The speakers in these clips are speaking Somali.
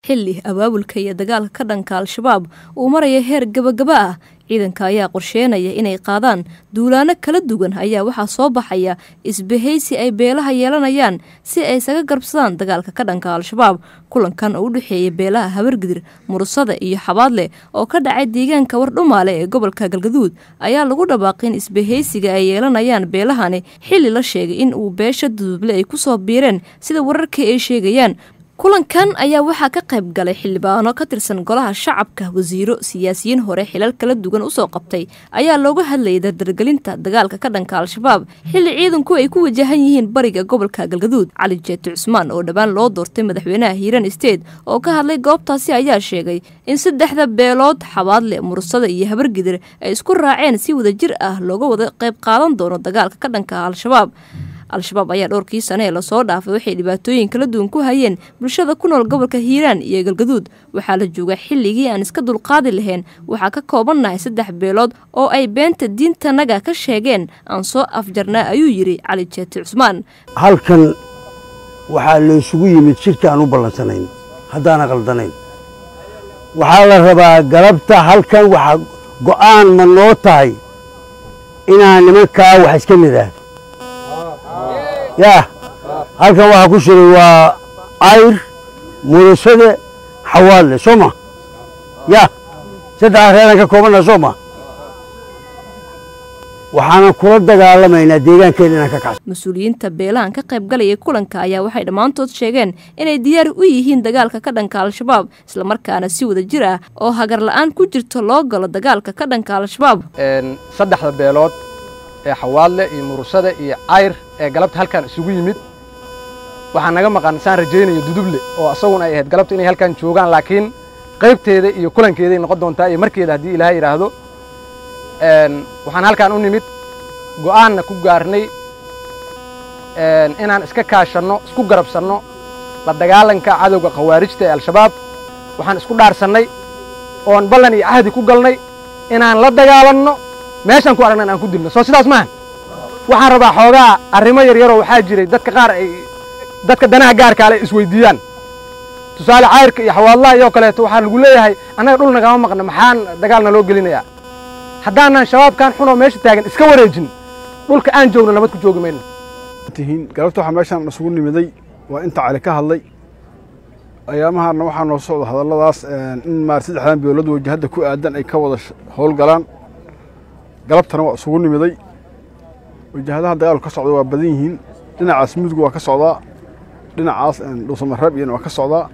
xilli abaabulka iyo dagaalka ka dhanka al-shabaab uu maraya heer gabagaba ah ciidanka ayaa qorsheenaya inay qaadaan duulaano kala duwan ayaa waxaa soo baxaya isbahaysi ay beelaha yeelanayaan si ay isaga garbsadaan dagaalka ka dhanka al-shabaab kulankan oo u dhexeeya beelaha habargidir murusada iyo xabaadle oo ka dhacay deegaanka wardhumaale ee gobolka galgaduud ayaa lagu dhawaaqay in isbahaysiga ay yeelanayaan beelahani xilli la sheegay in uu beesha duduble ay kusoo biireen sida wararkii ay sheegayaan kulankan ayaa waxaa ka qayb galay xildhibaano ka tirsan golaha shacabka wasiiro siyaasiyiin hore xilal kala duwan usoo qabtay ayaa looga hadlayay dardargelinta dagaalka ka dhanka al-shabaab xilli ciidanku ay ku wajahan yihiin bariga gobolka galgaduud cali jeeti cusmaan oo dhowaan loo doortay madaxweynaha hiiran state oo ka hadlay goobtaasi ayaa sheegay in saddexda beelood xabaadle mursada iyo habargidir ay isku raaceen si wadajir ah looga wada qayb qaadan doono dagaalka ka dhanka al-shabaab al-shabaab ayaa dhowrkii sane ee lasoo dhaafay waxay dhibaatooyin kala duwan ku hayeen bulshada ku nool gobolka hiiraan iyo galgaduud waxaa la joogaa xilligii aan iska dulqaadi lahayn waxaa ka koobannahay saddex beelood oo ay beenta diintanaga ka sheegeen aan soo afjarnaa ayuu yidhi cali jeeti cusmaan halkan waxaa laysugu yimid shirki aan u ballansanayn haddaana qaldanayn waxaa la rabaa galabta halkan waxaa go'aan ma noo tahay inaan nimankaa wax iska nidhaahdo yaa halkan waxaa ku shiray waa ayr murusade xawaadle soo ma yaa saddexdaa reeraan ka koobannaha soo ma waxaanan kula dagaalamaynaa deegaankeena inaan ka kacso mas-uuliyiinta beelahan ka qayb galaya kulanka ayaa waxay dhammaantood sheegeen inay diyaar u yihiin dagaalka ka dhanka al-shabaab islamarkaana si wada jir ah oo hagar la'aan ku jirto loo galo dagaalka ka dhanka al-shabaab saddexda beelood ee xawaadle iyo murusada iyo cayr ee galabta halkan isugu yimid waxaa naga maqan saan rajaynayo duduble oo asaguna ay ahayd galabta inay halkan joogaan laakiin qaybteeda iyo kulankeeday noqon doontaa iyo markeeda haddii ilaahay yidhaahdo waxaan halkan u nimid go'aanna ku gaarnay inaan iska kaashanno isku garabsanno la dagaalanka cadowga khawaarijta ee al-shabaab waxaan isku dhaarsannay oon ballan iyo cahdi ku galnay inaan la dagaalanno meeshaan ku aragnan aan ku dilno soo sidaas maahan waxaan rabaa xoogaa arrimo yaryaroo waxaa jiray dadka qaar ay dadka danaha gaarkaale isweydiiyaan tusaale cayrka iyo xawaadlaha iyoo kaleeto waxaa lagu leeyahay annaga dhul nagama maqna maxaan dagaalna loo gelinayaa haddaanan shabaabkan xunoo meesha taagan iska wareejin dhulka aan joogno nabad ku joogi mayno tihiin galabta waxaa meeshaan isugu nimiday waa inta cali ka hadlay ayaamahaana waxaa noo socda hadalladaas in maar saddexdan beelood wajahadda ku aadan ay ka wada howlgalaan galabtana waa isugu nimiday wajahadaha dagaalku ka socda waa badan yihiin dhinacaas mudug waa ka socdaa dhinacaas dhuusamareeb iyana waa ka socdaa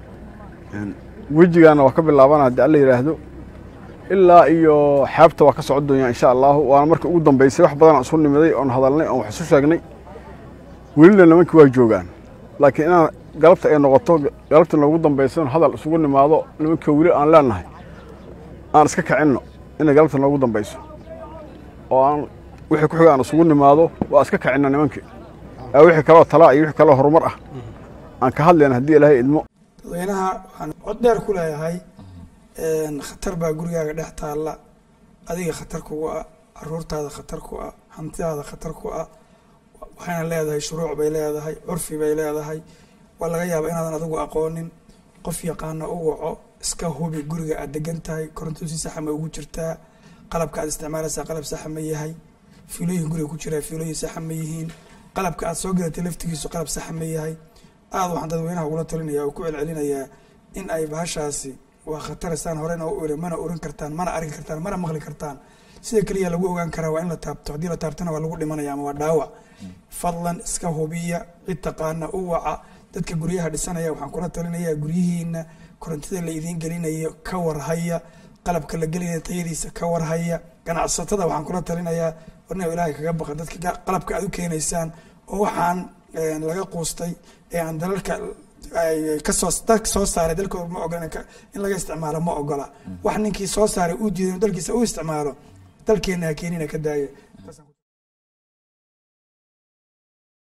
wejigaana waa ka bilaabana haddii alla yidhaahdo ilaa iyo xeebta waa ka socon doonyaa insha allaahu waana markii ugu dambaysay wax badan aan isu nimiday oon hadalnay oon wax isu sheegnay welina nimankii waa joogaan laakiin inaan galabta ay noqoto galabta noogu dambaysa oon hadal isugu nimaado nimankii weli aan leenahay aan iska kicinno inay galabta noogu dambayso oo aan wixii ku xiga aan isugu nimaado waa iska kicinna nimankii wixii kaloo talaa iyo wixii kaloo horumar ah aan ka hadlayna haddii ilaahay idmo dadweynaha waxaan cod dheer ku leeyahay khatar baa gurigaaga dhex taalla adiga khatar kugu ah caruurtaada khatar ku ah hantidaada khatar ku ah waxayna leedahay shuruuc bay leedahay curfi bay leedahay waa laga yaabaa inaadan adigu aqoonin qof yaqaana u waco iska hubi guriga aad degan tahay koronto si saxa ma ugu jirtaa qalabka aad isticmaalaysaa qalab saxa ma yahay fiilooyin guriga ku jiraa fiilooyin saxa ma yihiin qalabka aad soo gadatay laftigiisu qalab saxa ma yahay aada waxaan dadweynaha ugula talinaya oo ku celcelinayaa in ay bahashaasi waa khataristaan horena u iri mana oran kartaan mana arki kartaan mana maqli kartaan sida keliya lagu ogaan karaa waa in la taabto haddii la taabtana waa lagu dhimanaya ama waa dhaawac fadlan iska hubiya cid taqaana u waca dadka guryaha dhisanaya waxaan kula talinayaa guryihiina korontada la idiin gelinayo ka warhaya qalabka la gelinaya tayadiisa ka warhaya ganacsatada waxaan kula talinayaa warna ilaahay kaga baqa dadka qalabka aad u keenaysaan oo waxaan laga quustay ee aan dalalka kasoo dalka soo saaray dalkooda ma ogola in laga isticmaalo ma ogola wax ninkii soo saaray uu diiday dalkiisa u isticmaalo dalkeena ha keenina ka daaya